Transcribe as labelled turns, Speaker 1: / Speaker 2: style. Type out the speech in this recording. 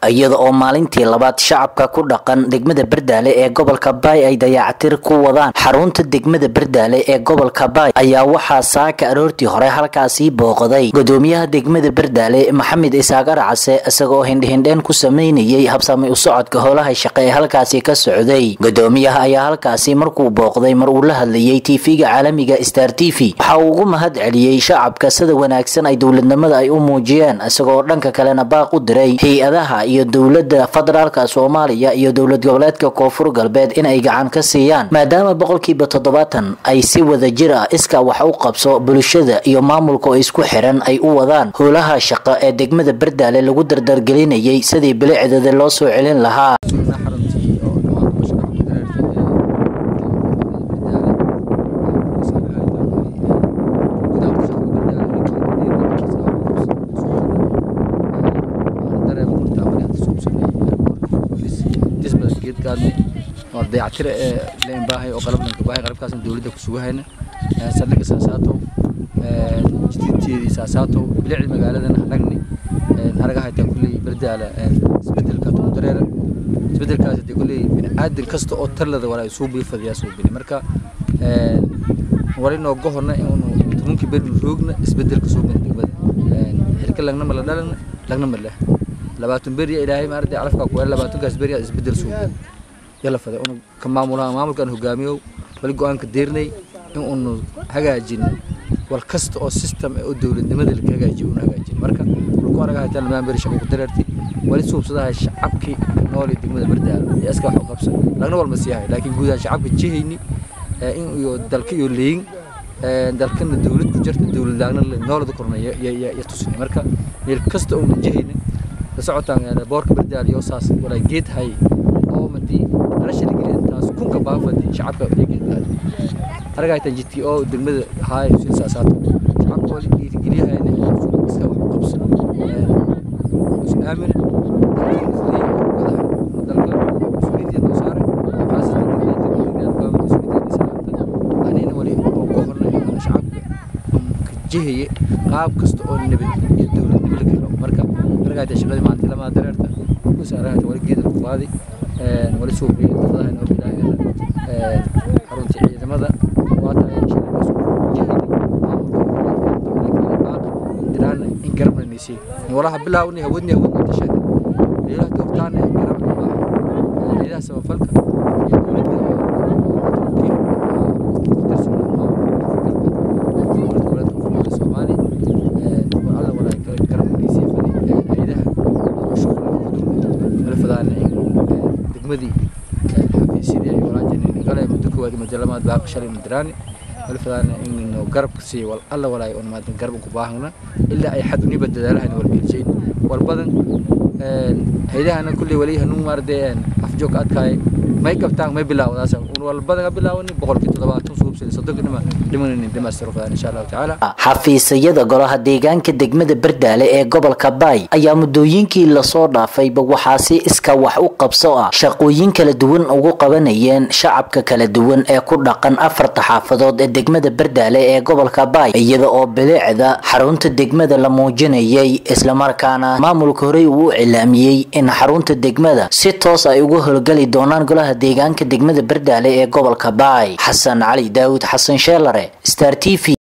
Speaker 1: iyada oo maalintii labaad shacabka ku dhaqan degmada bardaale ee gobolka baay ay dayactir ku wadaan xarunta degmada bardaale ee gobolka baay ayaa waxaa saaka aroortii hore halkaasii booqday gudoomiyaha degmada bardaale maxamed isaaq arcase isagaoo hindhihindheen ku sameynayay habsami u socodka howlaha shaqe ee halkaasi ka socday gudoomiyaha ayaa halkaasi markuu booqday mar uu la hadlayay tv-ga caalamiga star t v waxa uu ugu mahad celiyey shacabka sida wanaagsan ay dowladnimada ay u muujiyeen isagoo dhanka kalena baaq u diray hay-adaha iyo dowlada federaalka soomaaliya iyo dowlad goboleedka koonfur galbeed in ay gacan ka siiyaan maadaama boqolkiiba toddobaatan ay si wada jir ah iska wax u qabso bulshada iyo maamulka oo isku xiran ay u wadaan howlaha shaqo ee degmada bardaale lagu dardargelinayay sidii bilicdeeda loo soo celin lahaa
Speaker 2: waa dayactire ee leen baahay oo qalablanka baahay qalabkaasna dowladda ku sugahayna saldhigga saasaato jidinteedii saasaato bilicda magaaladana anagni aragahaytaan kulley bardaala isbedelka dareera isbedelkaas hadee kulley bini'aadan kasta oo talada walaa suu biifadayaa soo bini marka wali nooga horna inuu tobankii beri roogna isbedelka soo bini degmada xilka lagna ma la dhalana lagna ma leh labaatan beri ilaahay maaragtay calafkaa ku labaatankaas beri isbedel soo bini yala faday unu ka maamulaha maamulkaan hogaamiyow wali go-aanka deernay in unu hagaajin wal kasta oo system oo dowladnimada laka hagaajiyo unu hagaajin marka dhulku anaga haytaan lamaan beri shaqo ku dareertay wali suubsadahay shacabkii nooli degmada bardaal iyo iska wax u qabsan lagna walma siihay laakiin guud ahaan shacabka jihayni in iyo dalka iyo leyin dalkana dowlad ku jirta dowlad laagna noolada korna ya tusini marka meel kasta oo jihayni la socotaan boorka bardaal iyo saas walaa geed hay oo madii nolosha la gelin taas kunka baafadi shacabka deegaanka aragaytan jidki oo degmada haay sin saasaato shacabka oo dhiirigeliyahayna iska wax qabsan is aamin dalka mas-uuliyadda noo saaray khaasatan degmada mas-uuliyadda saarta anina wali oo ka horna inaan shacabka ka jihaye qaab kasta oo nabad iyo dowladnimo la galo marka aragaytan shaqadii maalintii lamaa dareerta kus aragaytan wali geeda ku qaaday wali suuqii dafadaha inoo bilaahayna xaruntii ciidamada waa tahay diraan in garabna nisi walaha bilaawni hawadni hawadni tashay ilaah doortaan garab ilaah samafalka iyo dowladda degmadii xafiisyadii ay walaajineen gale muddo koowaad muddo lamaad baa shalay mudiraani wali fadaana inaynu garab siiyo wal alla walaay on maadan garab ku baahna ilaa ay xad uniba dadaalahayna wal geljayn wal badan haydahana kulley wali hanuun maarde afjoog adkaay may qabtaan may bilaawdaas un wal badan bilaawani boqolkii toddobaatan suubsan soddonka dhima dhimanaynin dhimaastiro fadaan insha allahu tacaala
Speaker 1: xafiisyada golaha deegaanka degmada bardaale ee gobolka baay ayaa muddooyinkii lasoo dhaafayba waxaa si iska wax u qabso ah shaqooyin kala duwan ugu qabanayeen shacabka kala duwan ee ku dhaqan afarta xaafadood ee degmada bardaale ee gobolka baay iyada oo bilicda xarunta degmada la muujinayay islamarkaana maamulka horey uu u cilaamiyey in xarunta degmada si toos ay uga howlgali doonaan golaha deegaanka degmada bardaale ee gobolka baay xasan cali daawud xasan sheelare star t v